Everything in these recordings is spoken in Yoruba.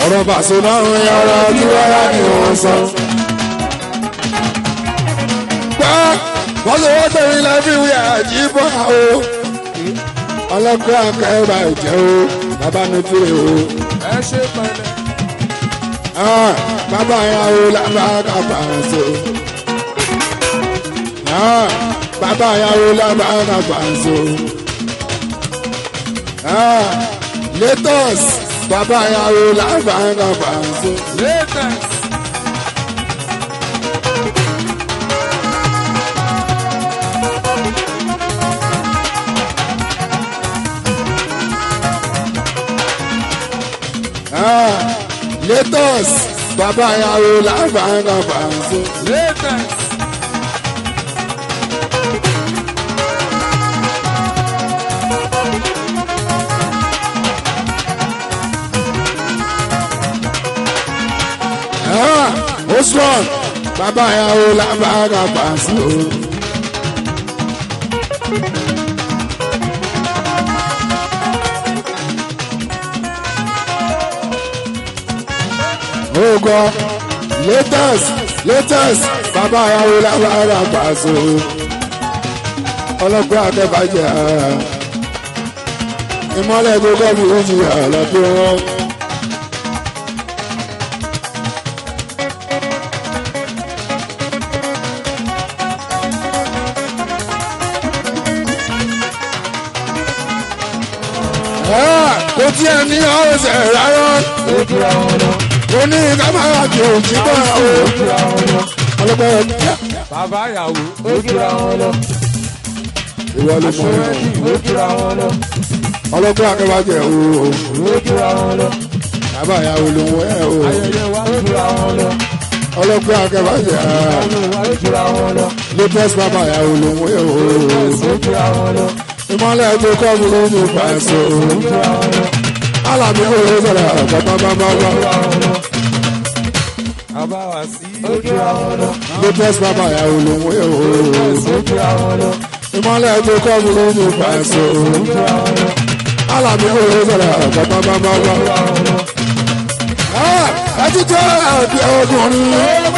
ọ̀rọ̀ bàṣọ náà ń yan ọ̀rọ̀ kí wáyà ni wọ́n sọ. gbọ́ wọ́n lè wọ́n tẹ̀lé lẹ́bí wíyà jí bọ́ o. ọlọ́gbẹ́ akẹ́rọ ìjẹ́ o bàbá mi fi o. ẹ ṣe pẹ̀lẹ́. Ah, bàbá ìyàwó làbàkà pàṣẹ. Ah, bàbá ìyàwó làbàkà pàṣẹ. Ah, latest bàbá ìyàwó làbàkà pàṣẹ. latest. Ah, latest bàbá ìyàwó làbàkà pàṣẹ. latest. Ah, ó strong bàbá ìyàwó làbàkà pàṣẹ. Ogo latest latest bàbá ìyàwó làbàkà pàṣẹ. ọlọ́gbọ́n akẹ́bàjẹ́ ìmọ̀lẹ̀ gbogbo mi ò jìyà lọ́dún wọn. kò tiẹ̀ ní ọ̀sẹ̀ rárá ojú àwọn lọ. kò ní kámẹ́rà kì í jí bọ́ o. ojú àwọn lọ. ọlọ́pàá yẹn kíá bàbá ìyàwó ojú àwọn lọ. ìwọ ló mọ aṣọ́rẹ́dì ojú àwọn lọ. ọlọ́pàá akẹ́wàjẹ́ o. ojú àwọn lọ. bàbá ìyàwó ló ń wẹ́ o. ayẹyẹ wa ojú àwọn lọ. ọlọ́pàá akẹ́wàjẹ́ ojú àwọn lọ. latest bàbá ìyàwó ló ń wẹ́ o. ojú àwọn lọ. ìmọ̀lẹ̀ tó kọ́ mi ló ń bá ẹ sọ. ojú àwọn lọ. alábí ó lè sọ̀rọ̀ bàbàbàbà. bàbá wa sí ojú àwọn lọ. latest bàbá ìyàwó ló ń wẹ́ o. ojú àwọn lọ. ìmọ̀lẹ̀ tó kọ́ mi ló ń bá ẹ sọ. ojú àwọn lọ. alábí ó lè sọ̀rọ̀ bàbàbàbà. ẹ ti jẹ́ ẹ̀bí ọkùnrin.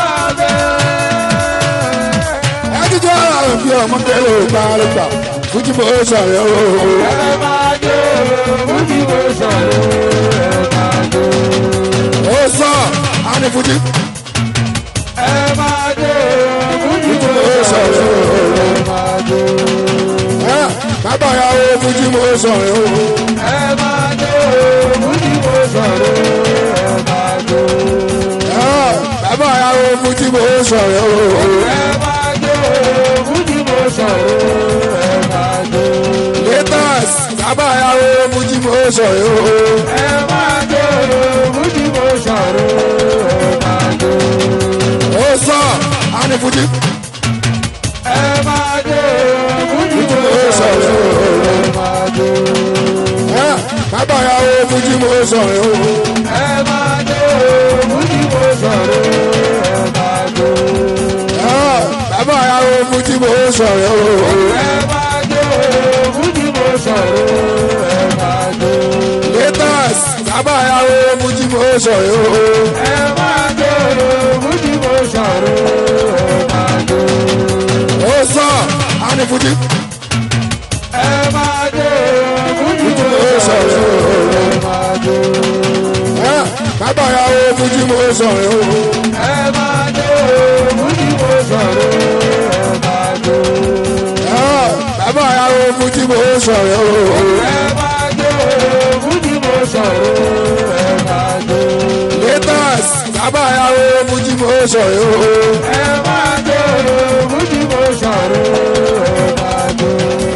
ẹ ti jẹ́ ẹ̀bí ọmọkẹ́lẹ́ ìgbàlùgbà. fújì bó sọ̀rọ̀ o. ẹ máa jó ojú bó sọ̀rọ̀ ẹ máa jó. ó sọ àní fújì ẹ máa jó ojú bó bó sọ̀rọ̀ sọ̀rọ̀ o. ẹ máa jó. ẹ bàbá ìyàwó fújì bó sọ̀rọ̀ o. ẹ máa jó ojú bó sọ̀rọ̀ ẹ máa jó. ẹ bàbá ìyàwó fújì bó sọ̀rọ̀ o. ẹ máa jó ojú bó sọ̀rọ̀ ẹ máa jó. latest bàbá ìyàwó fújì bó sọ̀rọ̀ o. ẹ máa jó ojú bó sọ̀rọ̀ ẹ máa jó. ó sọ àní fújì ẹ máa jó ojú bó bó sọ̀rọ̀ sọ̀rọ̀ o. ẹ máa jó. ẹ bàbá ìyàwó fújì bó sọ̀rọ̀ o. ẹ máa jó ojú bó sọ̀rọ̀ ẹ máa jó. ẹ bàbá ìyàwó fújì bó sọ̀rọ̀ o. ẹ máa jó ojú bó sọ̀rọ̀ ẹ máa jó. latest bàbá ìyàwó fújì bó sọ̀rọ̀ o. ẹ máa jó ojú bó sọ̀rọ̀ ẹ máa jó. ó sọ àní fújì ẹ máa jó ojú bó bó sọ̀rọ̀ sọ̀rọ̀ o. ẹ máa jó. ẹ bàbá ìyàwó fújì bó sọ̀rọ̀ o. ẹ máa jó ojú bó sọ̀rọ̀ ẹ máa jó. ẹ bàbá ìyàwó fújì bó sọ̀rọ̀ o. ẹ máa jó ojú bó sọ̀rọ̀ ẹ máa jó. latest bàbá ìyàwó fújì bó sọ̀rọ̀ o. ẹ máa jó ojú bó sọ̀rọ̀ ẹ máa jó.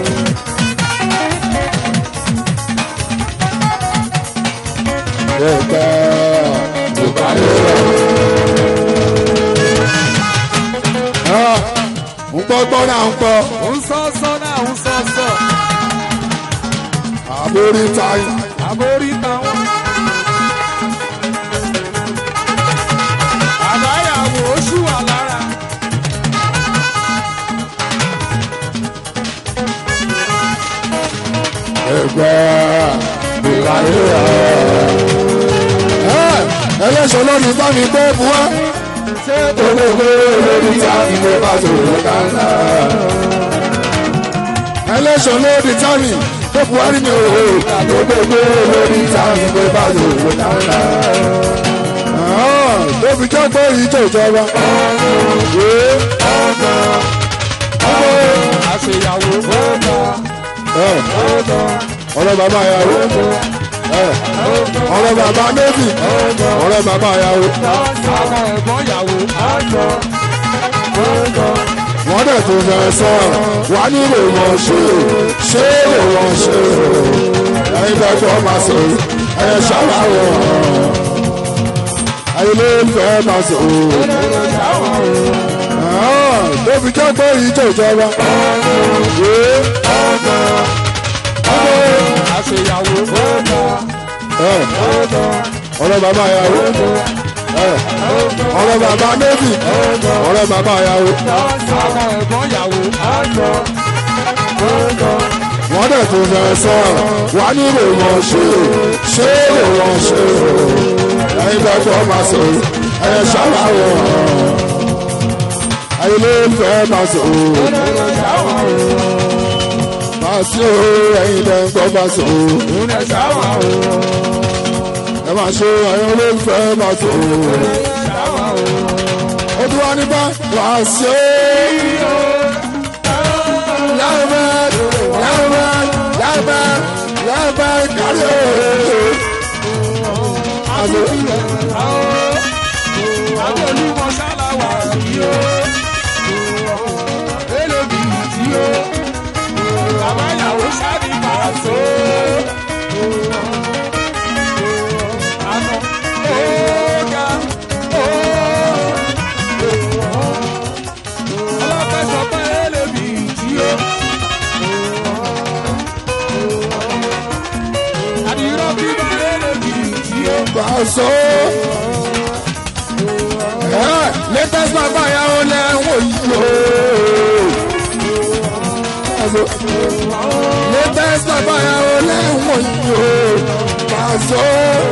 Ẹgbẹ́ tó bá lè rọ̀. ń gbọ́ gbọ́ náà ń gbọ́ ń sọ sọ náà ń sọ sọ àbórí táyì. àbórí táwọn. àbáyàwó oṣù wà lára. Ẹgbẹ́ tó bá lè rọ̀. lórí bá mi gbé bu wá. ṣé gbogbo lórí tí a fi gbé bá sòrò kánlá. ẹlẹ́sọ̀ lórí tani tó buhari ní òwò. gbogbo lórí tí a fi gbé bá sòrò kánlá. tó fi jẹ́ pé ìjọ ìjọba. àṣeyàwó ọ̀dọ̀ ọ̀dọ̀ ọ̀rẹ́ bàbá yàwó ọ̀rẹ́ bàbá méjì ọ̀rẹ́ bàbá yàwó. àwọn ẹ̀gbọ́n ìyàwó ọ̀dọ̀ ọ̀dọ̀ wọ́n dẹ̀ tó fẹ́ sọ wà nílò wọn ṣe ṣé lè wọn ṣe ẹyin bẹ́ẹ̀ tó máa sọ ẹyẹ ṣàlàyé ẹyin ló ń fẹ́ máa sọ tó fi jẹ́ pé ìjọ ìjọba. àṣeyàwó ọ̀dọ̀ ọ̀dọ̀ ọ̀rẹ́ bàbá yàwó ọ̀rẹ́ bàbá méjì ọ̀rẹ́ bàbá yàwó. àwọn ẹ̀gbọ́n ìyàwó ọ̀dọ̀ ọ̀dọ̀ wọ́n dẹ̀ tó fẹ́ sọ wà nílò wọn ṣe ṣé lè wọn ṣe ẹyin bẹ́ẹ̀ tó máa sọ ẹyẹ ṣàlàyé ẹyin ló ń fẹ́ máa sọ máa sí o ẹyin bẹ́ẹ̀ ń gbọ́ máa sọ ẹ máa ṣe ẹyin ló ń fẹ́ máa sọ ó tún wá nípa wàá sí o. Yàrá yàrá yàrá yàrá kárí o. Àṣẹ. Adolúmọ ṣáláwà yìí ó. Elébi tí ó. Bàbá ìyàwó ṣáàbì máa tó. Àná ọ̀gá ó. Ọlọ́pẹ́ sọ pé elébi tí ó. Àdìrọ́ bíbá elébi tí ó. Pàṣọ. Ẹ latest bàbá ìyàwó lẹ́wọ̀n yìí o. Pàṣọ. latest bàbá ìyàwó lẹ́wọ̀n yìí o. Pàṣọ.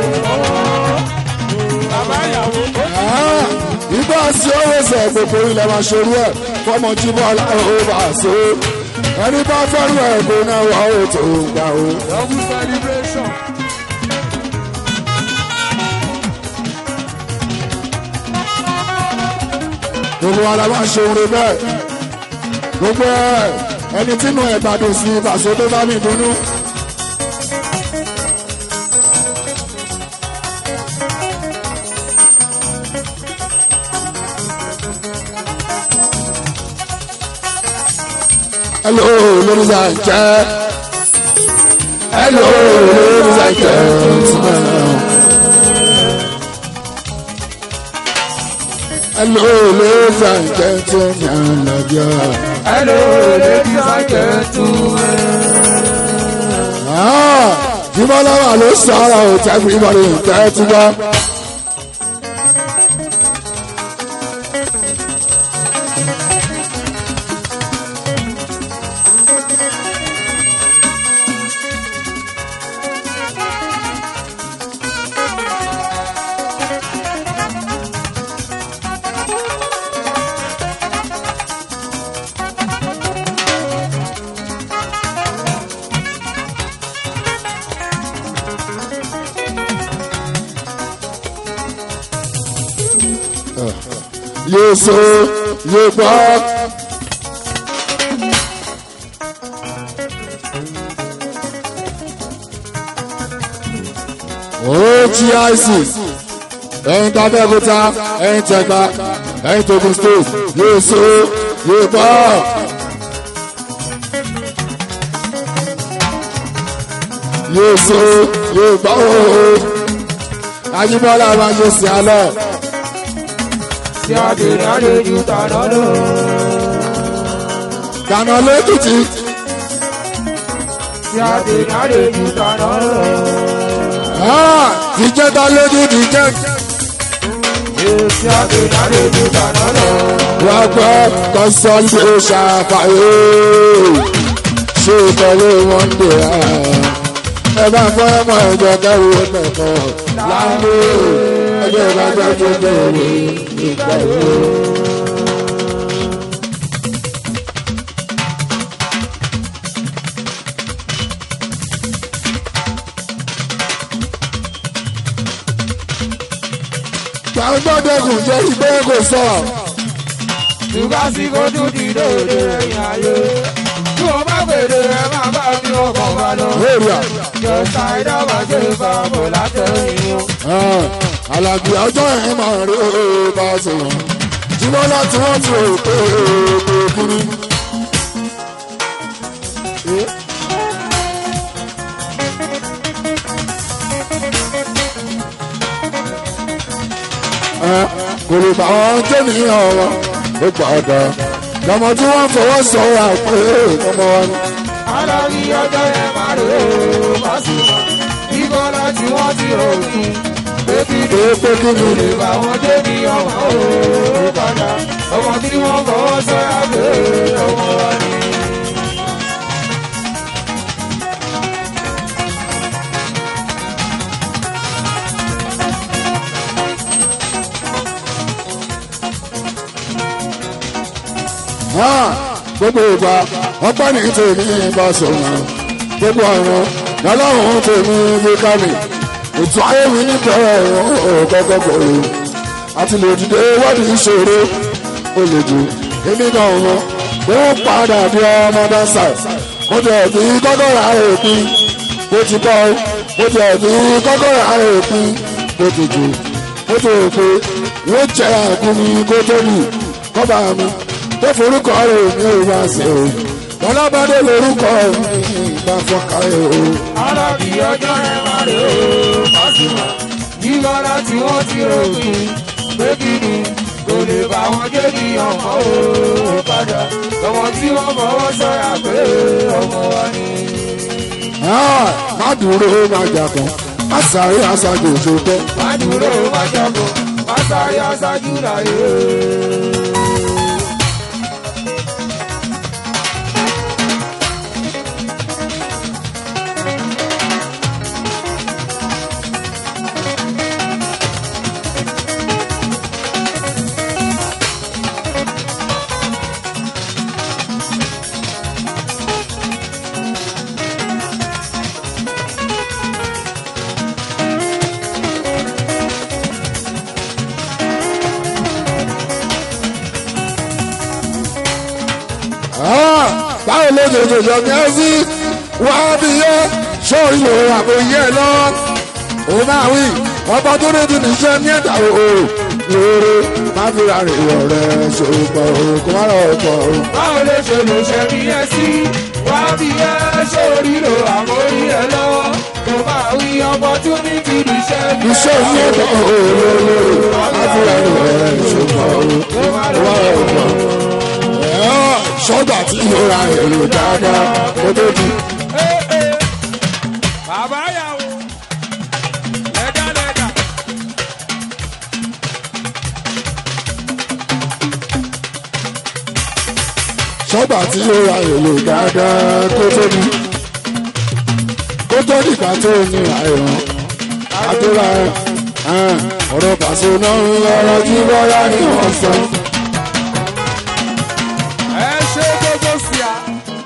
Bàbá ìyàwó ó. Ìgbà sí owó sọ gbogbo ilẹ̀ máa ṣerú ẹ̀ fọmọ tí bọ́lá ó bá so. Ẹni bá fẹ́rù ẹ̀ kó náà wà ó tó gbà ó. Double celebration. gbogbo wa la máa ń ṣe oore bẹ́ẹ̀ gbogbo ẹ ẹni tínú ẹ̀ gbádùn sí ìbàṣọ tó bá mi dunnú. hello ladies and gentlemen hello ladies and gentlemen. Hello, ladies and gentlemen, love you. Hello, ladies and gentlemen. Ah, Jimalawa ló sọ̀rọ̀ o, everybody tẹ́ tí wá. Yóò so, yóò gbọ́. OGIC ẹ̀yin tábẹ́kúta ẹ̀yin tẹ̀gbá ẹ̀yin togun state yóò so yóò gbọ́. yóò so yóò gbọ́ ooo Ajíbọ́lá máa ṣe sí alọ́ Tí a dè láre ju tàná lọ. dáná lẹ́kìtì Tí a dè láre ju tàná lọ. ìjẹta lójú ìjẹ Tí a dè láre ju tàná lọ. wà gbọ́ kọ́sọ́ọ̀tì ṣàfàyè ṣé ìtọ́lé wọn dè á ẹ bá fọ́ ẹmọ ẹ̀jọ̀ kẹrù ẹ̀mẹ̀kọ́ láńlé bẹ́ẹ̀ bá gbẹ́ tó bẹ́ẹ̀ ìgbà wo. gbàgbọ́dẹ̀kùn jẹ́ ìgbẹ́ kò sọ. ṣùgbọ́n sí kojú ti dòde ẹ̀yìn ayé. tí o bá gbèdé ẹ máa bá mi ọkọ̀ wa lọ. èrìà jọ̀ọ́sà ìdábà ṣe fàbọ̀ látẹ̀yìn o. alábí ọjọ́ yẹn máa rí bá a sọ̀rọ̀ jùlọ láti wọ́n ti rò pé pé kúrú. kò lè bá wọn jẹ́ nìyàn wọn ó padà lọmọ tí wọ́n fọwọ́ sọ̀rọ̀ pé ọmọ wa ni. alábí ọjọ́ yẹn máa rè é Pasuma. ìbọ̀lá tí wọ́n ti rò kí. pé kí ni pé pé kí ni lè bá wọn dé ní ọmọ ó padà. ọmọ tí wọ́n fọwọ́ sọ́ra pé ọmọ wa ni. gbogbo ìgbà ọpẹ́ ní tèmi bá sọ̀rọ̀ gbogbo ọ̀run lọ́lọ́run tèmi ló ká mi ètò ayé mi níbẹ̀rẹ̀ ọ̀gọ́gọ́ gbòòrò àti lè dìde wọ́ọ̀dì ìṣòro ó lè jù èmi náà wọn pé ó padà bí ọmọ dáńsà mo jẹ́ bí kọ́kọ́rọ́ òpin bó ti bọ́ mo jẹ́ bí kọ́kọ́rọ́ òpin bó ti jù mo ti rò pé wọ́n jẹ́ àkúnmi kó tó lù kọ́ba mi tó forúkọ rẹ̀ mi ò wá sí o lọ́lábàdé lórúkọ mi bá fọ́ka ẹ̀ o. alábí ọjọ́ yẹn máa rè é Pasuma. ìbọ̀lá tí wọ́n ti rò kí. pé kí ni kò lè bá wọn dé ní ọmọ ó padà. ọmọ tí wọ́n fọwọ́ sọ́ra pé ọmọ wa ni. Ah, má dúró má jà kan má sáré aṣáájú òṣòtọ́. má dúró má jọ́kọ̀ má sáré aṣáájú láyé. Ah, báwo ló ṣe ṣe ṣe kẹ́ sí wá bí yẹ sórí lò àbò yẹ lọ. ó máa wí ọba tó ní ti níṣẹ́ ní ẹ̀dá o lóore má fi ra rè ọ̀rẹ́ ṣòpọ̀ o kó má lọ pọ̀ o. báwo ló ṣe lè ṣe bí ẹ sí wá bí ẹ sórí lo àmórí ẹ lọ́wọ́ kò máa wí opportunity níṣẹ́ bí ẹ iṣẹ́ ní ẹ̀dá o lóore má fi ra rè ọ̀rẹ́ ṣòpọ̀ o kò máa kó má lọ pọ̀ o. Ẹ̀họ́, sọ́gbà tí mo ra èrò dáadáa kó tó di. bàbá yàwó lẹ́gà lẹ́gà. sọ́gbà tí ó ra èlò dáadáa kó tó ní kó tó nígbà tó ní àìràn àdúrà ẹ̀ ọ̀rọ̀ pàṣẹ náà ń lọ́rọ̀ tí bọ́lá ní wọ́n sọ. ẹ ṣe gbogbo sí a.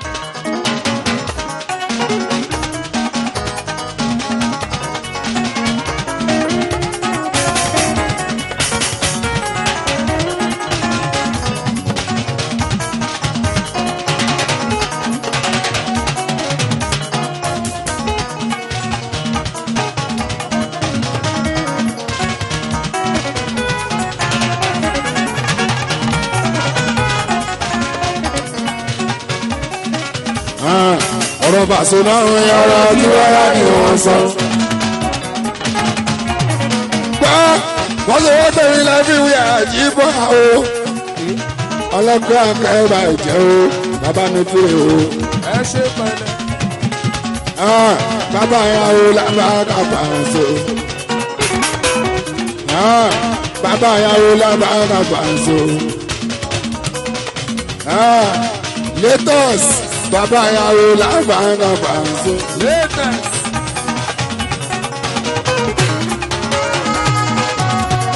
ọ̀rọ̀ pàṣẹ náà ń lọ́rọ̀ tí bọ́lá ní wọ́n sọ. gbọ́ wọ́n sọ wọ́n tẹ̀lé lẹ́bí wí àjíbọ̀ o ọlọ́gbẹ́ akẹ́bà ìjẹ́ o bàbá mi fi o. ẹ ṣe pẹ̀lẹ́. Ah, bàbá ìyàwó lábàgà pàṣẹ. Ah, bàbá ìyàwó lábàgà pàṣẹ. Ah, latest bàbá ìyàwó lábàgà pàṣẹ. latest.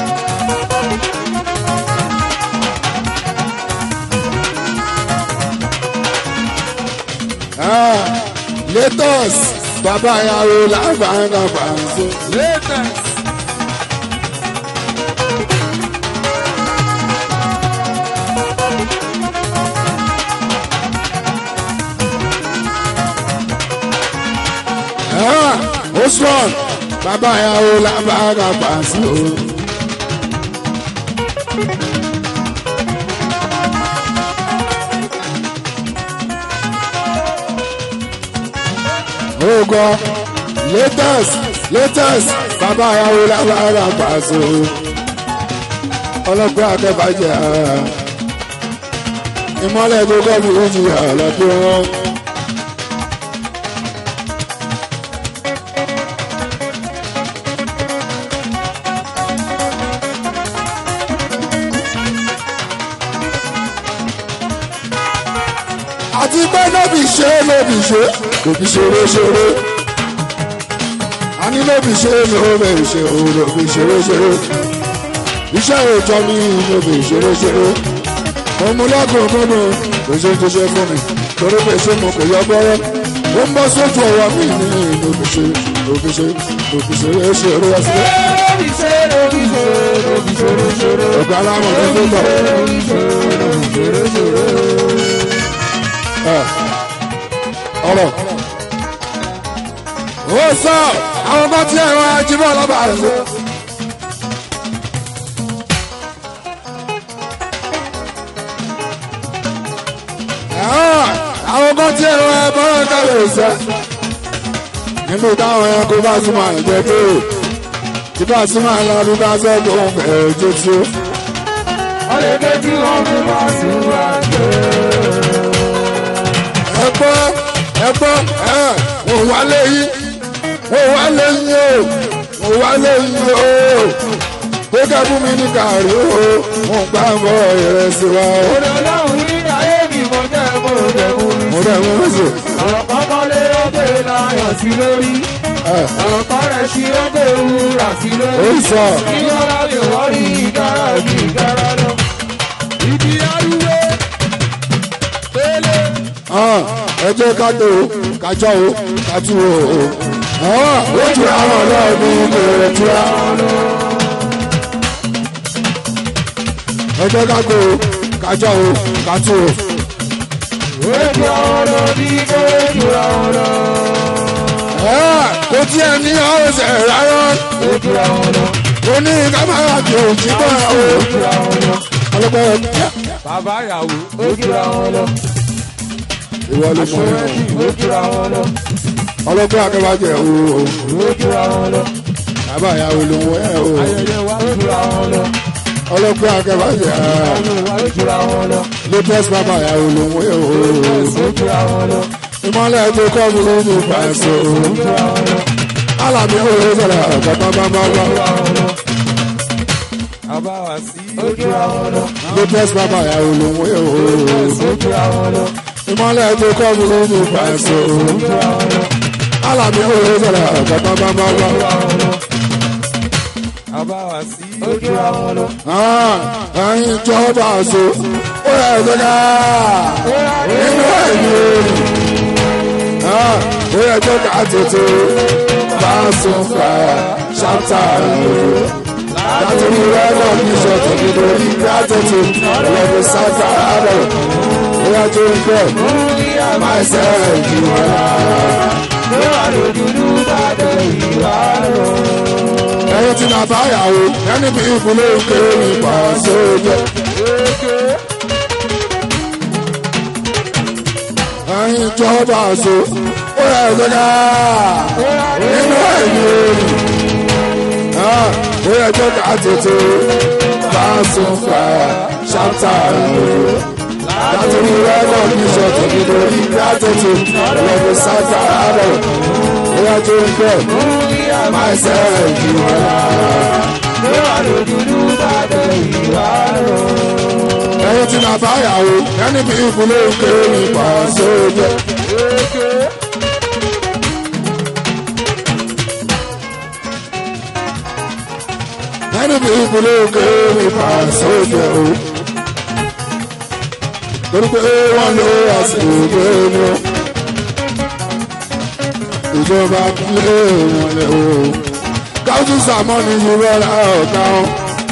bàbá ìyàwó làbàgà pàṣẹ. latest. ó strong bàbá ìyàwó làbàgà pàṣẹ. Ogo latest latest bàbá ìyàwó làbàgà pàṣẹ. ọlọ́gbọ́n akẹ́bàjẹ́ ìmọ̀lẹ̀ tó kọ́ mi ó ti yà lọ́dún wọn. àti pé lóbi ṣe lóbi ṣe lóbi ṣeré ṣeré a ní lóbi ṣe lóbi ṣe o lóbi ṣeré ṣeré iṣẹ́ òòjọ́ mi lóbi ṣeré ṣeré mo mú lọ́gùn gbọ́nà kò ṣe tó ṣe fún mi torí pé ṣé mo kò yọ gbọ́rọ́ ó ń bọ́ sójú ọwọ́ mi ní lóbi ṣe lóbi ṣe lóbi ṣeré ṣeré wá sílẹ̀. lóbi ṣe lóbi ṣe lóbi ṣeré ṣeré. ọ̀gá aláwọ̀ ní tó tọ̀. lóbi ṣe lóbi ṣeré ṣeré. ọ̀rọ̀. ó sọ àwọn bá tí ẹ̀rọ ajímọ̀ lọ́ba rẹ̀. àwọn bá tí ẹ̀rọ ẹ̀bọ̀rọ̀ kálẹ̀ sọ. nínú táwọn ẹranko bá súnmọ́ àìjẹ́ tó tí bá súnmọ́ àìlọ́dún bá sọ́dún òun bẹ̀rẹ̀ ojú tí ó. ọ̀lẹ́dẹ́ tí wọ́n fi máa sùn wá jẹ́. ẹgbọ́ ẹgbọ́ ẹ wò wá léyìn wò wá léyìn o wò wá léyìn o pé kẹ́kún mi ní kàrí o mo gbà bọ̀ ìrẹsì wa o. Òde ọlọ́run ní ayé mi mo jẹ́ mo jẹ́ mo rí. mo rẹ̀ wọ́n sè Ọ̀rọ̀ kọ́kọ́ lé ọdẹ láyọ̀ sí lórí. ẹ Ọ̀rọ̀ kan rẹ̀ sí ọdẹ wúrà sí ó lórí. sọ Ìyọ́ra lè wọ́n rí ìdára bí ìdára lọ. Ìdí arúgbó. Pélé. hàn ẹ jẹ́ ká tó o ká jọ o ká tú o o. hàn ó ju àwọn ọlọ́ọ̀dún bẹ̀rẹ̀ tura. ẹ jẹ́ ká tó o ká jọ o ká tú o. Ojú àwọn lọ bí ojú àwọn lọ. ẹ kò tiẹ̀ ní ọ̀sẹ̀ rárá. Ojú àwọn lọ. ó ní kámẹ́rà tó jíbọ̀ o. Ojú àwọn lọ. ọlọ́pàá ẹ̀ Bàbá ìyàwó. Ojú àwọn lọ. ìwọ ló mọ ẹ̀. Ojú àwọn lọ. ọlọ́pàá akẹ́bàjẹ́ o. Ojú àwọn lọ. bàbá ìyàwó ló ń wọ ẹ̀ o. Ayẹyẹ wa ojú àwọn lọ. ọlọ́pàá akẹ́bàjẹ́ Ojú àwọn lọ. latest bàbá ìyàwó ló ń wọ ẹ̀ o. Ojú àwọn lọ. ìmọ̀lẹ̀ tó kọ́ mi ló ní pàṣẹ o. Ojú àwọn lọ. alábí ó lè sọ̀rọ̀ bàbàbàbà. Bàbá wa sí. Ojú àwọn lọ. latest bàbá ìyàwó ló ń wọ ẹ̀ o. Ojú àwọn lọ. ìmọ̀lẹ̀ tó kọ́ mi ló ní pàṣẹ o. Ojú àwọn lọ. alábí ó lè sọ̀rọ̀ bàbàbàbà. Bàbá wa sí. Ojú àwọn lọ. ẹyin ìjọba àṣọ ó yẹ gbẹgà nínú ẹ̀yìn ó yẹ gbẹgà tètè bá sùn fà ṣáńtà láti rí rẹ́gọ̀ ní ìṣọ̀tún nínú ìgbà tètè lọ́dún sáfà àárọ̀ ó yẹ tó ń bẹ̀ máa ṣe ẹ̀jì wọn. Lọ́wọ́ lójúdú bá dẹ̀ ìwà rọ̀. ẹyin tí nàbá yàwó ẹni bí ìbúlé òkè nípa sójà. ẹyin ìjọba àṣọ ó yẹ gbẹgà nínú ẹ̀yìn ó yẹ gbẹgà tètè bá sùn fà ṣáńtà láti rí rẹ́gọ̀ ní ìṣọ̀tún nínú ìgbà tètè lọ́dún sáfà àárọ̀ ó yẹ tó ń bẹ̀ máa ṣe ẹ̀jì wọn. Lọ́wọ́ lójúdú bá dẹ̀ ìwà rọ̀. ẹyin tí nàbá yàwó ẹni bí ìbúlé òkè nípa sójà. ẹni bí ìbúlé òkè nípa sójà o. torí pé wọ́n lo àsìkò ìgbéni o. ìjọba kílé wọn lè o káwùsù sàmọ́ni yìí rọra ọ̀gá wọn.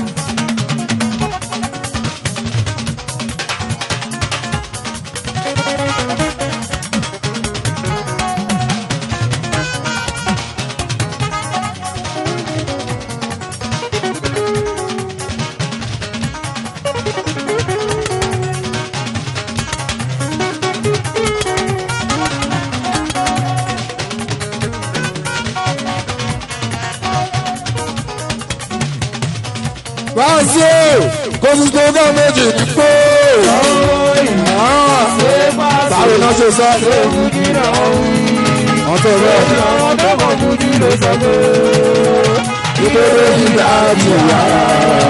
báàsì kó sì tó gán méjì ní pé báwo náà ṣe sọ ọ̀tọ̀ rẹ̀ ìbéèrè ìgbà àti ìyára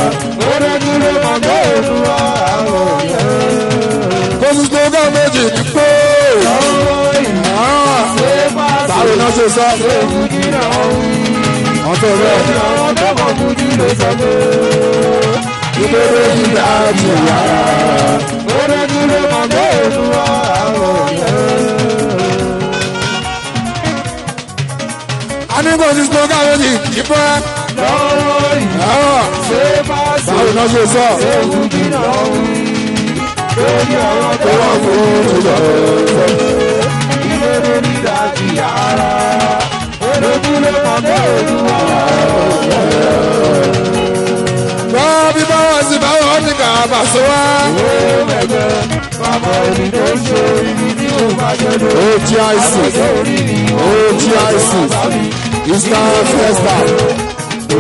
kó sì tó gán méjì ní pé báwo náà ṣe sọ ọ̀tọ̀ rẹ̀ ìbéèrè ìgbà àti ìyára. a ní kó sì tó gán méjì ní pé báwo náà ṣe sọ tó wà fún ìjọba. Bá bí báwọn sì báwọn ní ká bá sọ wá. OGIC OGIC Eastern Fiesta.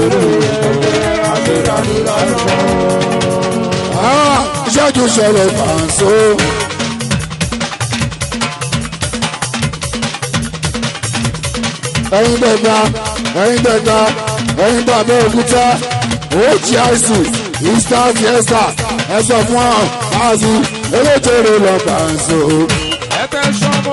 Ah, Ìṣẹ́jú ṣẹlẹ̀ fàǹsó. Ẹyin dẹ̀gbà, ẹyin dẹ̀gbà, ẹyin bàbá òkúta. OGIC Eastern Fiesta. Ẹ sọ fún ọ, báàsì, eléjèrè lọ fàǹsó. Ẹ̀fẹ̀ sọ́mọ́.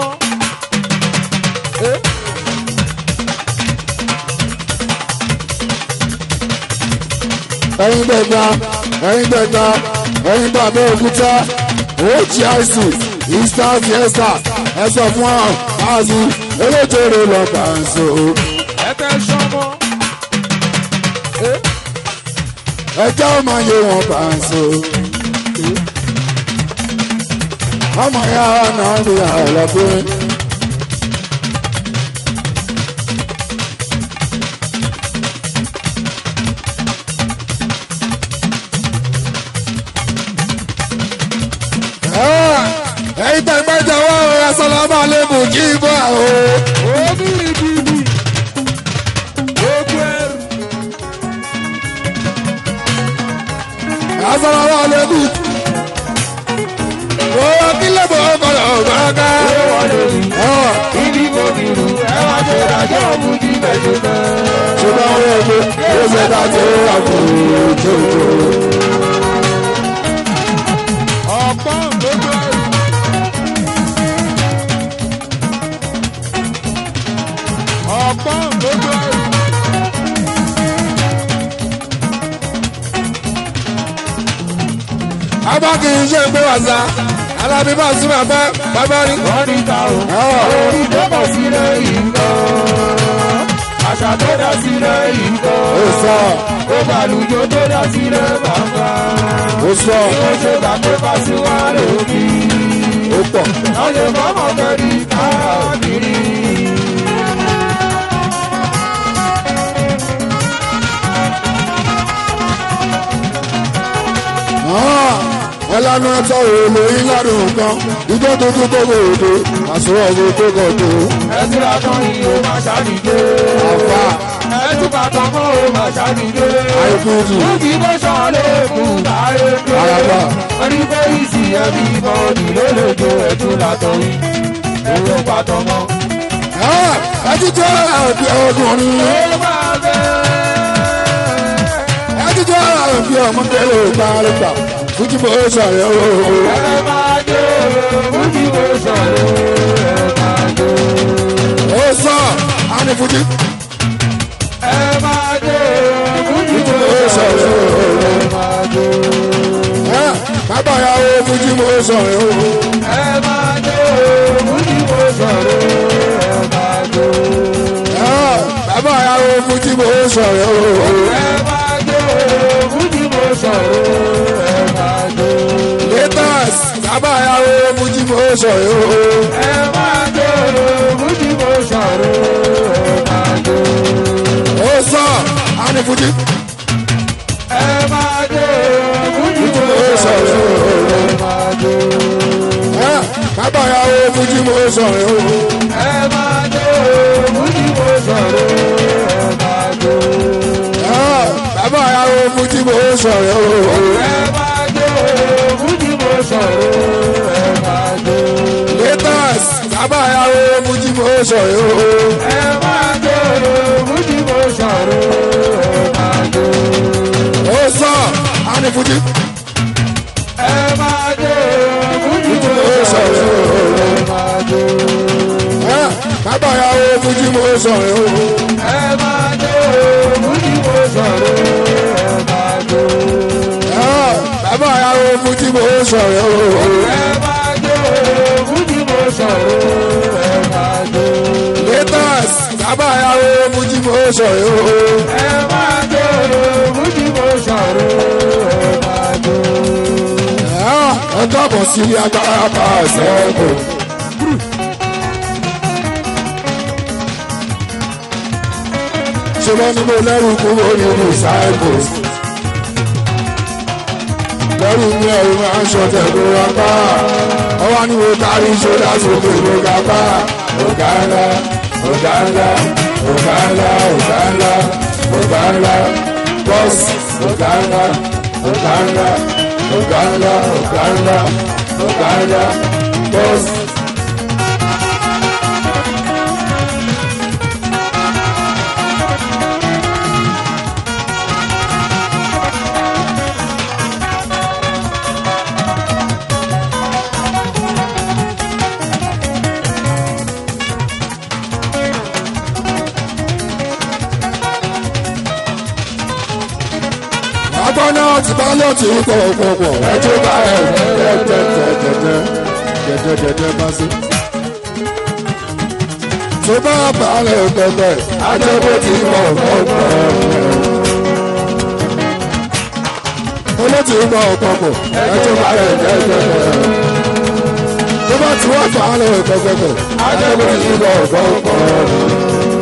ẹyin dẹgba ẹyin dẹgba ẹyin bàbá òkúta OGIC Eastern Fiesta ẹ sọ fún ọ báàsì eléjèrè lọ fàǹsó. Ẹ̀fẹ̀ sọ́mọ́. ẹjọ́ ọmọ yẹ wọn fàǹsó. ọmọ ya náà bí àlọ́fẹ́. ẹ̀yin tẹ̀ gbẹ́jọ wá o asọ́lámà lẹ́bù kí n bọ̀ o. Obìnrin bíbí. Gbogbo ẹrù. asọ́lámà lẹ́bù. owó kílẹ̀ bọ̀ ọkọ̀lọ̀ ọ̀gbọ̀nká. Ibi kò kìrù. Ẹ wá ṣe ìdájọ́ òkú jí bẹ̀jẹ̀ náà. ṣùgbọ́n owó ẹgbẹ́ ló ṣe dá tó àkùrù tó tó. Ọ̀pọ̀ gbogbo ẹrù. Ọ̀pọ̀ gbogbo ẹrù. abá kì í ṣe pé wàsá alábí bá sún bàbá bàbá rí. Wọ́n ní ta o. Orí tó bọ̀ sílẹ̀ yìí ń kọ́. Àṣà tó dá sílẹ̀ yìí ń kọ́. ó sọ Ó bàlùjọ tó dá sílẹ̀ bàbá. ó sọ Ó ṣe gbàgbé Pasuma lókì. ó pọ̀. Lọ́yẹ̀ fọ́mọ̀ kẹ́rì káàkiri. ẹlẹ́nu ẹ̀tọ́ òòlù yín ládùn kan ìjọ tuntun tó gbòòdò àsùnwọ̀n ọ̀gbìn tó gọ̀dọ̀. Ẹtí látọ̀ ni o máa ṣàdìjé. àfa Ẹtí bàtọ̀ mọ́ o máa ṣàdìjé. àìkújì Lókì bó ṣọlẹ̀ kù láyé pé. Àràbà. Wọ́n ní pé ìsì ẹbí bọ́ọ̀dì lólójó ẹ̀tún látọ̀ yìí. Owó bàtọ̀ mọ́. ẹtí tó àbí ọkùnrin Ó máa bẹ́ẹ̀. ẹtí tó àbí ọmọdé ló bá rí gbà fújì bó ṣàyẹ̀ o. Ẹ máa jó, lókì bó ṣọlẹ̀ ẹ máa jó. ó sọ àní fújì Ẹ máa jó, lókì bó bó ṣọlẹ̀ ṣàyẹ̀ o. ẹ máa jó. bàbá yàwó fújì bó ṣàyẹ̀ o. Ẹ máa jó, lókì bó ṣọlẹ̀ ẹ máa jó. sọ̀rọ̀ o. ẹ máa jó fújì mo sọ̀rọ̀ ẹ máa jó. latest bàbá ìyàwó fújì mo sọ̀rọ̀ o. ẹ máa jó fújì mo sọ̀rọ̀ ẹ máa jó. ó sọ àní fújì ẹ máa jó fújì mo mo sọ̀rọ̀ sọ̀rọ̀ o. ẹ máa jó. Ẹ, bàbá ìyàwó fújì mo sọ̀rọ̀ o. ẹ máa jó fújì mo sọ̀rọ̀ ẹ máa jó. Ẹ, bàbá ìyàwó fújì mo sọ̀rọ̀ o. ẹ máa jó fújì mo sọ̀rọ̀ ẹ máa jó. latest bàbá ìyàwó fújì mo sọ̀rọ̀ o. ẹ máa jó fújì mo sọ̀rọ̀ ẹ máa jó. ó sọ àní fújì ẹ máa jó fújì mo mo sọ̀rọ̀ sọ̀rọ̀ o. ẹ máa jó. Ẹ, bàbá ìyàwó fújì mo sọ̀rọ̀ o. ẹ máa jó fújì mo sọ̀rọ̀ ẹ máa jó. Ẹ, bàbá ìyàwó fújì mo sọ̀rọ̀ o. ẹ máa jó fújì mo sọ̀rọ̀ ẹ máa jó. latest bàbá ìyàwó fújì mo sọ̀rọ̀ o. ẹ máa jó fújì mo sọ̀rọ̀ ẹ máa jó. Ẹ, ẹ káàbọ̀ sí agbára bá ẹsẹ̀ kò. ṣé wọ́n ní mo lẹ́rù kúrò nínú cyprus. lẹ́rù mi ẹ̀rù máa ń ṣọ̀tẹ̀ kó wá bá. ọwọ́ ni mo kárí ṣọ́dá sókè ló ga bá. ọ̀gá ńlá ọ̀gá ńlá ọ̀gá ńlá ọ̀gá ńlá ọ̀gá ńlá bọ́ọ̀sì ọ̀gá ńlá ọ̀gá ńlá ọ̀gá ńlá ọ̀gá ńlá ọ̀gá ńlá bọ́ọ̀sì. agbọ́nà ti bá lọ tí ń kọ̀ pọ̀pọ̀ ẹjọ́ bá ẹ̀ jẹjẹjẹjẹjẹjẹjẹjẹjẹ bá sí. tó bá balẹ̀ pẹ̀pẹ̀ ajẹ́bó ti kọ̀ pọ̀pọ̀. olóòtú ń kọ̀ pọ̀pọ̀ ẹjọ́ bá ẹ̀ jẹjẹjẹ. tó bá ti wá balẹ̀ pẹ̀pẹ̀ ajẹ́bó ti kọ̀ pọ̀pọ̀.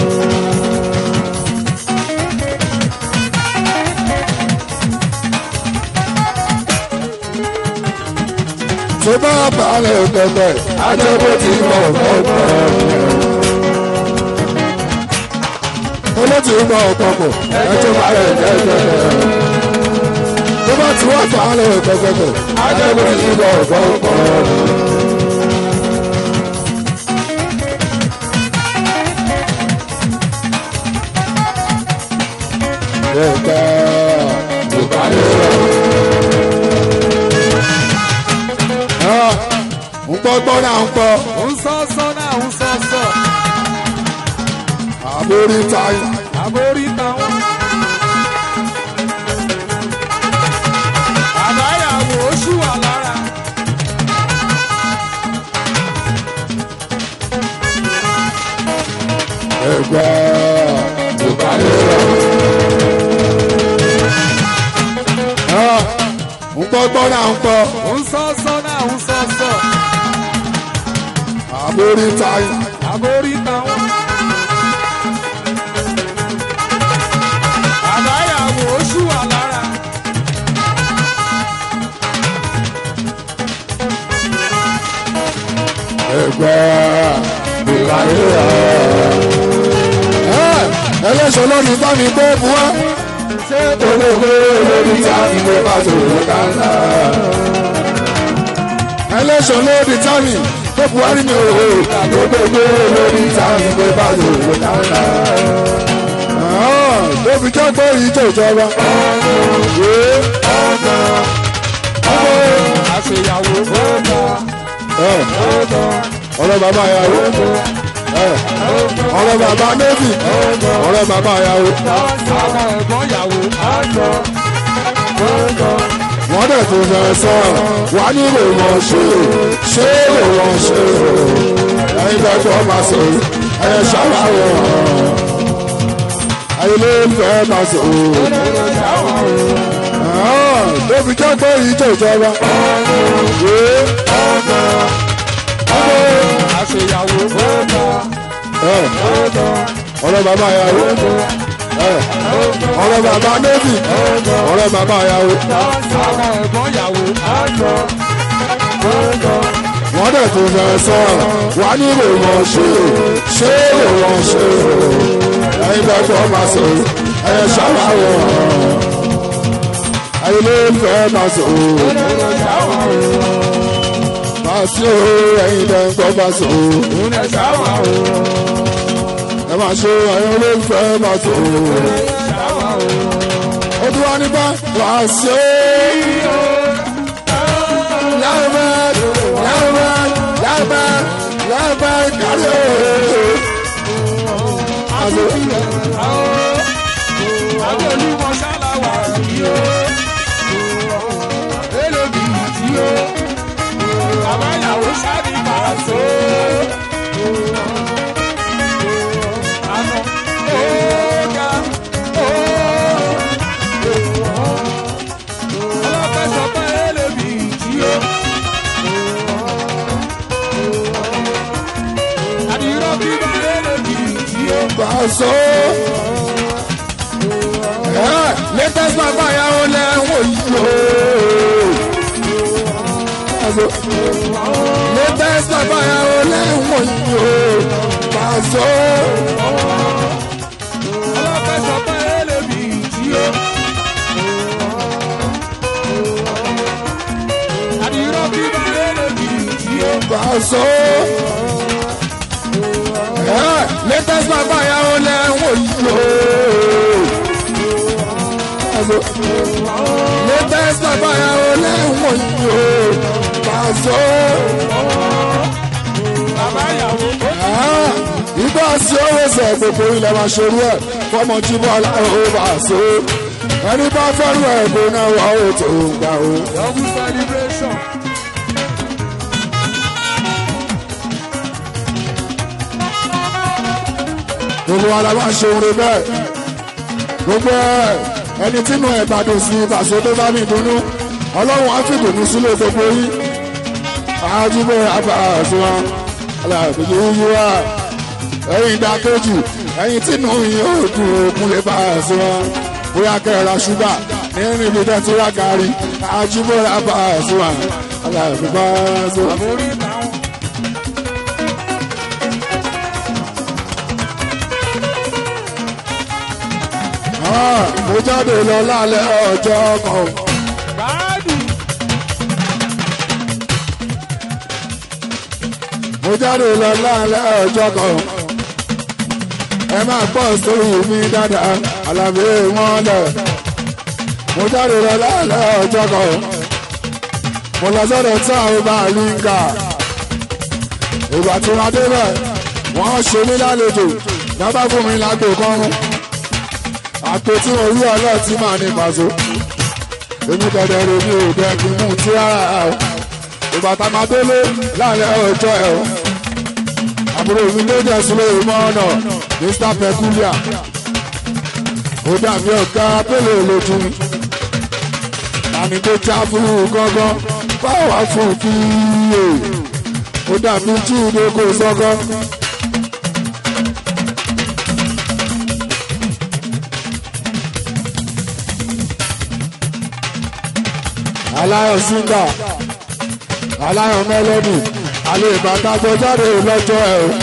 tó bá balẹ̀ pẹ̀pẹ̀ ajẹ́bó ti kọ̀ pọ̀pọ̀. olóòtú ń kọ̀ pọ̀pọ̀ ẹjọ́ bá ẹ̀ jẹjẹjẹ. tó bá ti wá balẹ̀ pẹ̀pẹ̀ ajẹ́bó ti kọ̀ pọ̀pọ̀. Ẹ̀ka ìpàdé ń gbọ́ gbọ́ náà ń gbọ́ ń sọ sọ náà ń sọ sọ àbórí táyà àbórí táwọn. àbáyàwó oṣù wà lára. ẹgbẹ́ ìpàdé ń gbọ́ gbọ́ náà ń gbọ́ ń sọ sọ náà ń sọ sọ àbórí táyà àbórí táwọn. àbáyàwó oṣù wà lára. ẹgbẹ́ ìpàdé ẹlẹ́sọ̀ lónìí bá mi gbé bu wá ṣé olóògbé lórí táàmì ló bá tòrò kánlá ẹlẹ́sọ̀ lórí táàmì tó buhari mi ò hó olóògbé lórí táàmì ló bá tòrò kánlá. Débi jẹ́ pé ìjọ ìjọba. àṣeyàwó bọ́ọ̀dà bọ́ọ̀dà Ọ̀rọ̀ bàbá ìyàwó. Ọ̀rọ̀ bàbá Navy. Ọ̀rọ̀ bàbá ìyàwó. àwọn ẹ̀gbọ́n ìyàwó àjọ bọ́ọ̀dà. Wọ́n dẹ̀ tó fẹ́ sọ. Wà ní lè wọ́n ṣe o. Ṣé lè wọ́n ṣe o? Ẹyin bẹ́ẹ̀ tó máa sọ. Ẹ ṣàlàyé wọn. ayé ló ń fẹ́ máa sọ ló fi jẹ́ pé ìjọ ìjọba. àṣeyàwó fọ́ọ̀tà fọ́ọ̀tà ọ̀rọ̀ bàbá ìyàwó ọ̀rọ̀ bàbá navy ọ̀rọ̀ bàbá ìyàwó. àwọn ẹ̀gbọ́n ìyàwó àjọ fọ́ọ̀tà. wọ́n dẹ̀ tún fẹ́ sọ wà ní ìwé wọn ṣe ṣé ìwé wọn ṣe ẹ̀yin bẹ́ẹ̀ fọ́ máa sọ ẹ̀yẹ ṣàwáwọ̀ ayé ló ń fẹ́ máa sọ máa sí o ẹ̀yin bẹ́ẹ̀ gbọ́ máa sọ ẹ máa ṣe ayé ló ń fẹ́ máa sọ ó tún wá nípa máa sí o. Lambert, Lambert, Lambert, Lambert, kárí o. Àṣẹ. àwọn olúmọ ṣáláwà yìí ó elébi tí ó bàbá ìyàwó ṣáàbì máa so. àná ó ga ó ọlọ́pẹ́ sọ pé elébi tí ó. àdìrọ́ bíbá elébi tí ó. Pàṣọ. Ẹ latest bàbá ìyàwó lẹ́wọ̀n yìí o. Pàṣọ. Latest bàbá ìyàwó lẹ́wọ̀n yìí o. Pàṣọ. ọlọ́pẹ́ sọ pé elébi tí ó. àdìrọ́ bíbá elébi tí ó. Pàṣọ. Ẹ latest bàbá ìyàwó lẹ́wọ̀n yìí o. Pàṣọ. Latest bàbá ìyàwó lẹ́wọ̀n yìí o. Pàṣọ. bàbá ìyàwó ó ìgbà tí ó wẹsẹ̀ gbogbo ilẹ̀ máa ṣerú ẹ̀ fọmọ tí bọ́ aláwọ̀ bá ṣe é ẹni bá fẹ́rù ẹ̀ kó náà wà ó tó gbà ó. double celebration. gbogbo wa la máa ṣe oore bẹ́ẹ̀ gbogbo ẹ̀ ẹni tínú ẹ̀ bá dùn sí ìbàṣọ tó bá mi dùnnú ọlọ́run á fi dùnnú sílé gbogbo yín àjùbọ̀ àbàṣọ wọn aláàbòjì yíyí wa ẹ̀yin ìdákejì ẹ̀yin tínú yín ó dùn òkun lè bá àṣọ wọn bóyá kẹ́ra ṣúgà nínú ibi tẹ́ tí wá kárí àjùbọ̀ àbàṣọ wọn aláàbòjì àṣọ wọn. àmórí táwọn. Ah, mo jáde lọ lálẹ́ ọjọ́ kan. báàdì mo jáde lọ lálẹ́ ọjọ́ kan. ẹ máa pọ̀ sórí mi dáadáa àlàbí wọn lẹ̀. mo jáde lọ lálẹ́ ọjọ́ kan. mo lọ sọ́dọ̀ tí àwọn bá a lè ń kà. ìgbà tí wọ́n débẹ̀ wọ́n ṣe mí lálejò dábà fún mi lágbo kan mú. àpò tí mo rí ọlọ́ọ̀tí máa ní pàṣẹ. èmi dẹ̀dẹ̀ rè mi ò dẹ́ kí n mú tí rárá o ìgbà tá a máa délé láàrin ọjọ́ ẹ̀ o àbúrò mi ló jẹ́ sílé ìmọ̀ ọ̀nà mr peculiar ó dàbí ọ̀gá pélé lójú mi tani tó já fún gángan báwa fún kíyè ó dàbí jíde kò sọ́gán. aláyọ̀ síngà aláyọ̀ mẹ́lẹ́dì alẹ́ ìbáta tó jáde lọ́jọ́ ẹ̀ o.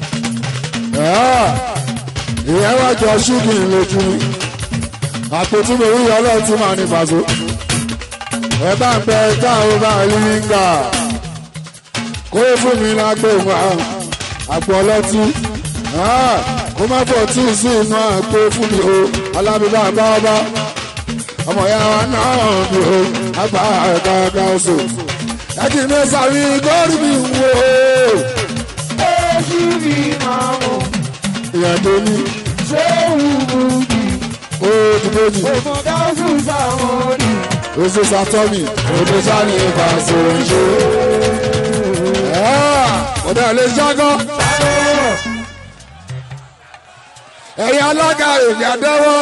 ìyẹn wá jọ ṣúgì lójú mi àpótí mi rí ọlọ́run tí màá ní fàṣọ. ẹ bá ń bẹ táwọn bá rí nígbà kó fún mi lágbo wa àpò ọlọ́tí kó má bọ̀ tí ì sí inú àpò fún mi o alábìbá bá ọba ọmọ ya wa náà ni o àgbà àgbàgbà oṣù láti ní sàrí gọ́ọ̀rì mi wò ó. èjì mi máa mọ̀ ìyẹn tó ní ṣé wùwù jì ó ti bójì òfò dáhùn sáwọn ni. oṣù sátọ́mì odò sani ìfà sọ̀rọ̀ ń ṣe. ọ̀dà lè jágọ́ ẹ̀yin alága èmi àdẹ́wọ́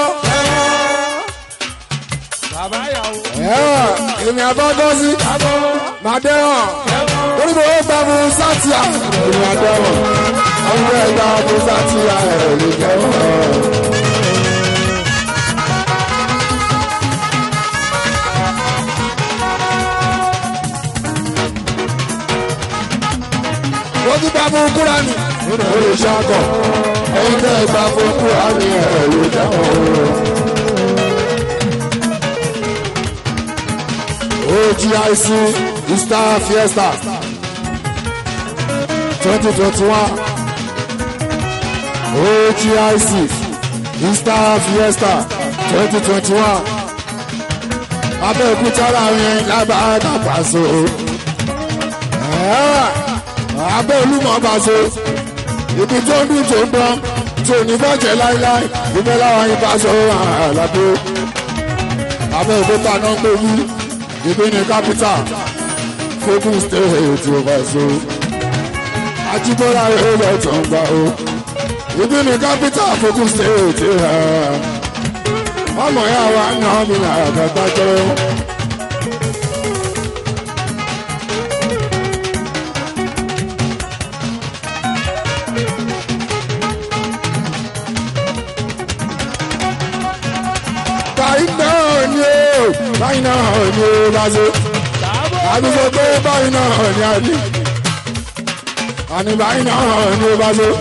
bàbá ìyàwó. èmi àbọ́gọ́sí màdẹ́wọ̀n torí mo ó gbà fún sátìyà èmi àdẹ́wọ̀n ọmọ ẹgbà fún sátìyà ẹ̀rọ lè jẹ́wọ́. wọ́n ti gbà fún kúránì olùṣàkọ̀ ẹ̀yin tẹ́ gbà fún kúránì ẹ̀rọ lè jẹ́wọ́. OGIC Easter Fiesta 2021 OGIC Easter Fiesta 2021 Abẹ́òkúta láàrin lábàádà pàṣẹ abẹ́ olúmọ̀ pàṣẹ ibi tó ń dùn tó ń dán tó ní bọ́jẹ̀ láíláí ìbẹ́ láwọn ìbáṣọ àlàbò Abẹ́òkúta náà ń pè mí ibi ni capital fogun state overso ajibola èrò tó ń gbà o ibi ni capital fogun state ọmọ ya wa ń náà mi náà àgbàgbà jẹ. báyìí náà ni ó báyìí náà ni ó bá ṣe àdúgbò pé báyìí náà ni a ní àní báyìí náà ni ó bá ṣe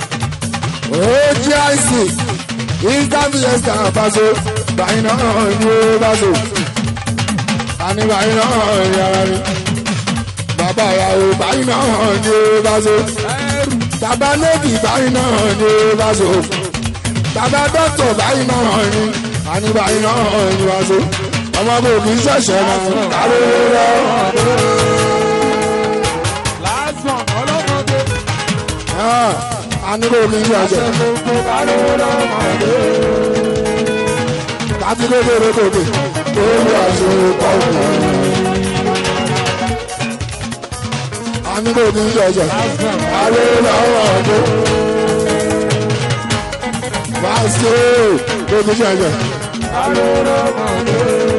ogic interfiesta bá ṣe báyìí náà ni ó bá ṣe àní báyìí náà ni ara rí bàbá ìyàwó báyìí náà ni ó bá ṣe bàbá lóbì báyìí náà ni ó bá ṣe bàbá dọ́tọ̀ báyìí náà ni àní báyìí náà ni wá ṣe ọmọ kò kì í ṣẹ̀ṣẹ̀ náà káró lọ. lásán ọlọ́mọdé. àní kò kì í ṣẹ̀ṣẹ̀ gbogbo káró lọ́mọdé. láti kékeré kòkè tó ń lọ àṣẹ pọ̀jù. àní kò kì í ṣẹ̀ṣẹ̀ káró lọ́mọdé. wá sí kò kì í ṣẹ̀ṣẹ̀. káró lọ́mọdé.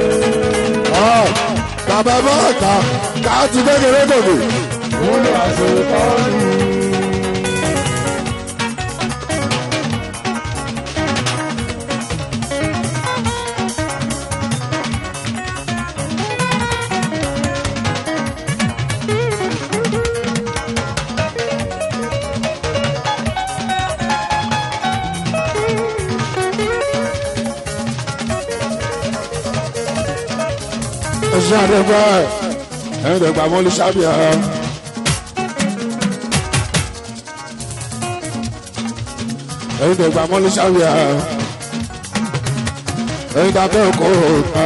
bàbá bọ́ọ̀ta ká ti kékeré kòkè. olú àṣepọ̀jù. ẹ̀ṣin àdẹ́gbẹ́ ẹ̀yin dẹ̀gbà mọ́lú sábìà. ẹ̀yin dẹ̀gbà mọ́lú sábìà. ẹ̀yin dàbẹ́ òkò òkà.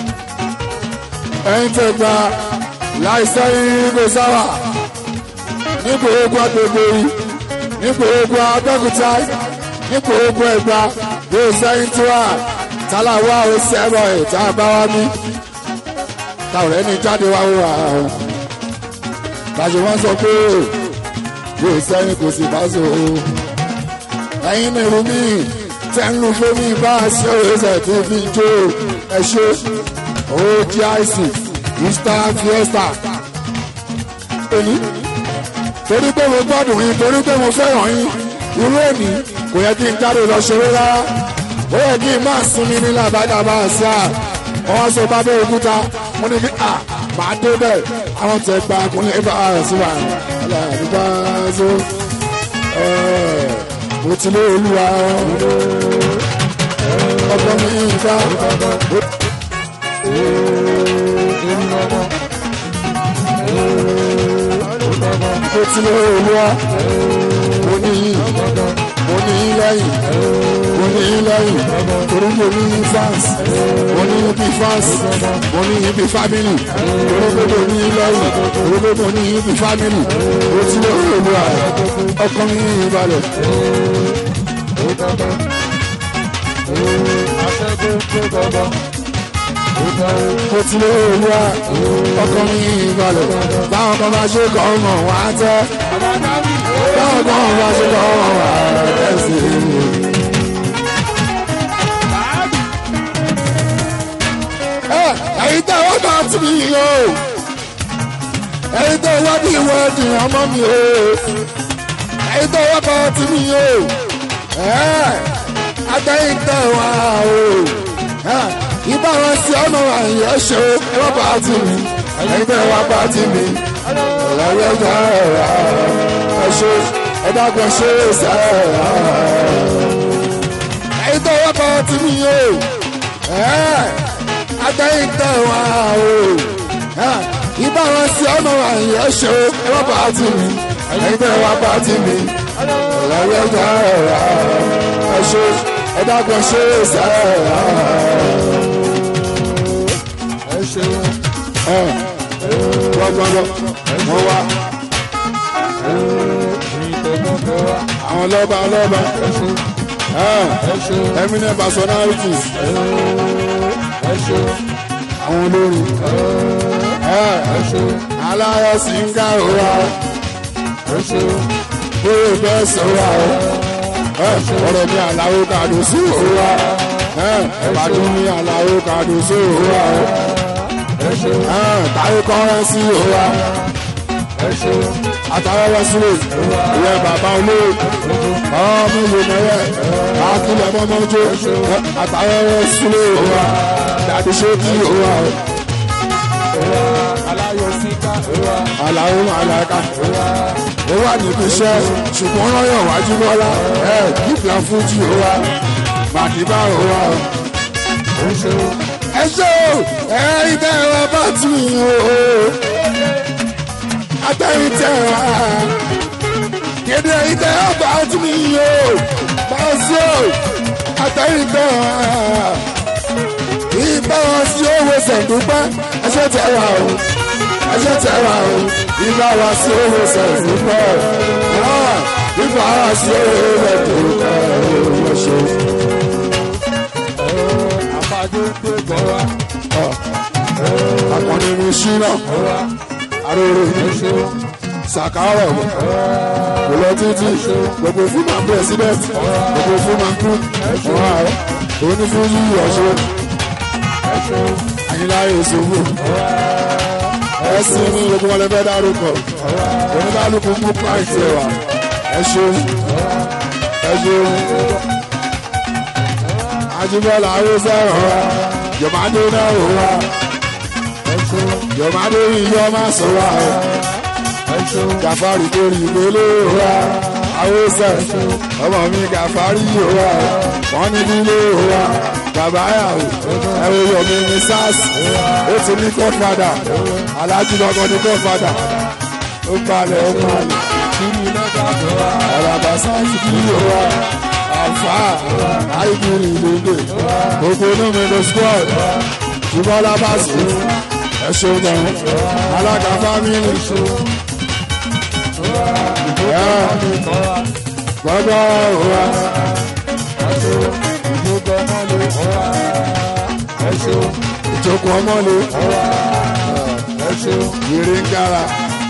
ẹ̀yin tẹ̀gbà láìsẹ́ ìgbé sáwà. nípò ogun agbègbè yìí nípò ogun abẹ́kúta nípò ogun ẹ̀gbà yóò sẹ́yìn tí wà tálàwá ó sẹ́rọ̀ ẹ̀ tá a bá wá mí táwọn ẹni jáde wá wá o bàjẹ wọn sọ pé yóò sẹ́yìn kò sì bá so ẹ̀yin ní irun mi tẹ́ ń lu fómi bá a ṣe òṣèṣẹ́ tó fi jó ẹ ṣe ogic easter fiesta òní torí pé mo gbádùn yín torí pé mo fẹ́ràn yín irú èní kò yẹ kí n jáde lọ ṣeré rárá ó yẹ kí n máa sinmi ní làbájá bá a ṣe à wọ́n sọ bá bẹ́ẹ̀ òkúta mo ní kí a máa dé bẹ́ẹ̀ àwọn tẹ̀ gba kúnlẹ̀ bá a sí wa aláàbíbá so mo ti lé olúwa ọkọ mi nfa mo ti lé olúwa mo ní mo ní lẹ́yìn mo ní lẹ́yìn torí mo ní fans mo ní bí fans mo ní bí family torí pé mo ní lẹ́yìn torí pé mo ní bí family mo ti lé olúwa ọkọ mi balẹ̀. mo ti lé olúwa ọkọ mi balẹ̀ báwọn kan bá ṣe kọ́ ọmọ wọn á tẹ́ báwọn kan bá ṣe kọ́ ọmọ wọn á tẹ́ sí i. bá ti mi o ẹ̀yin tó wá bí wẹ́ẹ̀dì ọmọ mi o ẹ̀yin tó wá bá ti mi o àtẹ̀yìn tẹ̀ wá o ibà wọn sí ọmọ àyè ṣe ẹ wá bá ti mi ẹ̀yin tẹ̀ wá bá ti mi lọ́wọ́ ẹ̀jẹ̀ ẹ̀ ṣe ẹ dákun ṣe é sẹ́ẹ̀ ẹ̀yin tó wá bá ti mi o àtẹ̀yìn tẹ̀ wá o ibà wọn sí ọmọ àyè ṣe ẹ wá bá ti mi ẹ̀yin tẹ̀ wá bá ti mi lọ́wọ́ ẹ̀jẹ̀ ẹ̀ ṣe ẹ dákun ṣe é sẹ́ẹ̀ ẹ ṣeun gbọ́gbọ́gbọ́ wọ́n wá ìtọ́gbọ́gbọ́ wa àwọn lọ́ba lọ́ba ẹ ṣeun ẹ ṣeun eminent personalities ẹ ṣeun àwọn olórin ẹ ṣeun aláyọ̀ sí ń ká òwa ẹ ṣeun bóyá bẹ́ẹ̀ sọ̀rọ̀ àwọn ọ̀rọ̀ mi àlàó kàdó sí òwa ìbàdàn mi àlàó kàdó sí òwa ẹ ṣeun táyé kọ́rẹ́ sí òwa ẹ ṣeun àtàwẹ́wẹ́ sílẹ̀ ìyẹn bàbá olóyè ọmọ ìlú mẹ́rẹ̀ akílẹ̀ mọ́mọ́jọ́ àtàwẹ́wẹ́ sílẹ̀ òwa dàdí ṣéèkì òwa aláyọ̀ síká wa àlàó àlàkà ó wà níbi iṣẹ́ ṣùgbọ́n rọ́yọ̀ wájú bọ́lá ẹ̀ gíga fújì òwa màdìbà òwa. ẹ ṣeun ẹ ṣe o ẹ ibẹ̀ ẹ bá tì í o atẹ́yìn tẹ̀ wá kéde ibẹ̀ ẹ bá tì í o bá sí o atẹ́yìn tẹ̀ wá ibẹ̀ wọn sí owó sẹ̀dúpẹ́ ẹ ṣe tẹ̀ wá o ẹ ṣe tẹ̀ wá o ibẹ̀ wọn sí owó sẹ̀dúpẹ́ ibẹ̀ wọn sí owó sẹ̀dúpẹ́ ẹ ṣe. àpàjọ tó gbọ́ wa akọni ní ṣínà aróró ẹ ṣeun sàkárọ̀ kò lọ títí gbogbo fún ma president gbogbo fún ma kú wọn àrọ òní fún yíyí ọ̀ṣọ́ ẹ ṣeun àyínláyé ìṣòwò ẹsìn ní gbogbo wọn lè fẹ́ dárúkọ oníkálukú mú pàǹtì ẹwà ẹ ṣeun ẹ ṣeun ajibọlá ayélujára wa jọmọdé náà wò wá ẹ ṣeun jọmọdé yíyọ má sọ wá o. ẹ ṣeun gàfárì torí ìgbélé wa àwòsàn ọmọ mi gàfárì wa wọn ní nílé wa bàbá yàwó ẹwọ yomi ní sars ó ti ní godfather alájú lọkọ ní godfather ó balẹ̀ ó balẹ̀ kiri lọ́gà gbọ́ wa àràbà sáyì kí wa àfà àìkúrì lóde gbogbo inú ló squad ṣùgbọ́n lábàṣì ẹ ṣeun gan alága fámìlì gbọ́dọ̀ wa ìjókòó ọmọ lè kọ́ wa ẹ ṣeun ìjókòó ọmọlé ẹ ṣeun ìrè ń gara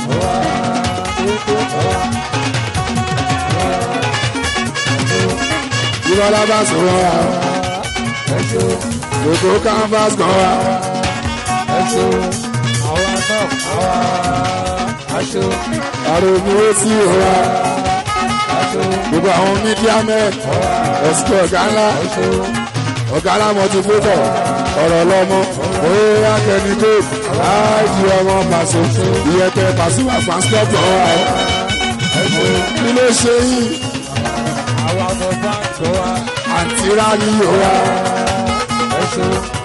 ìbọn lábàṣì wọn wa ẹ ṣeun gbogbo canvas kan wa ẹ ṣeun àwa náà àwa a ṣeun àròmí ó sì wa a ṣeun gbogbo àwọn mídíà mẹ́rin ẹ̀sìkò ọ̀gá ńlá ẹ ṣeun ọ̀gá ńlá mọ̀tìfótọ̀ ọ̀rọ̀ lọ́mọ òye akẹni tó láàjì ọmọ pàṣẹ ìyẹ̀pẹ̀ pàṣípà pàṣípàtọ̀ wa ẹ ṣeun kí ló ṣe yìí àwa ọmọ bá gbọ́ wa àǹtí rà ní ìhòòhà ẹ ṣeun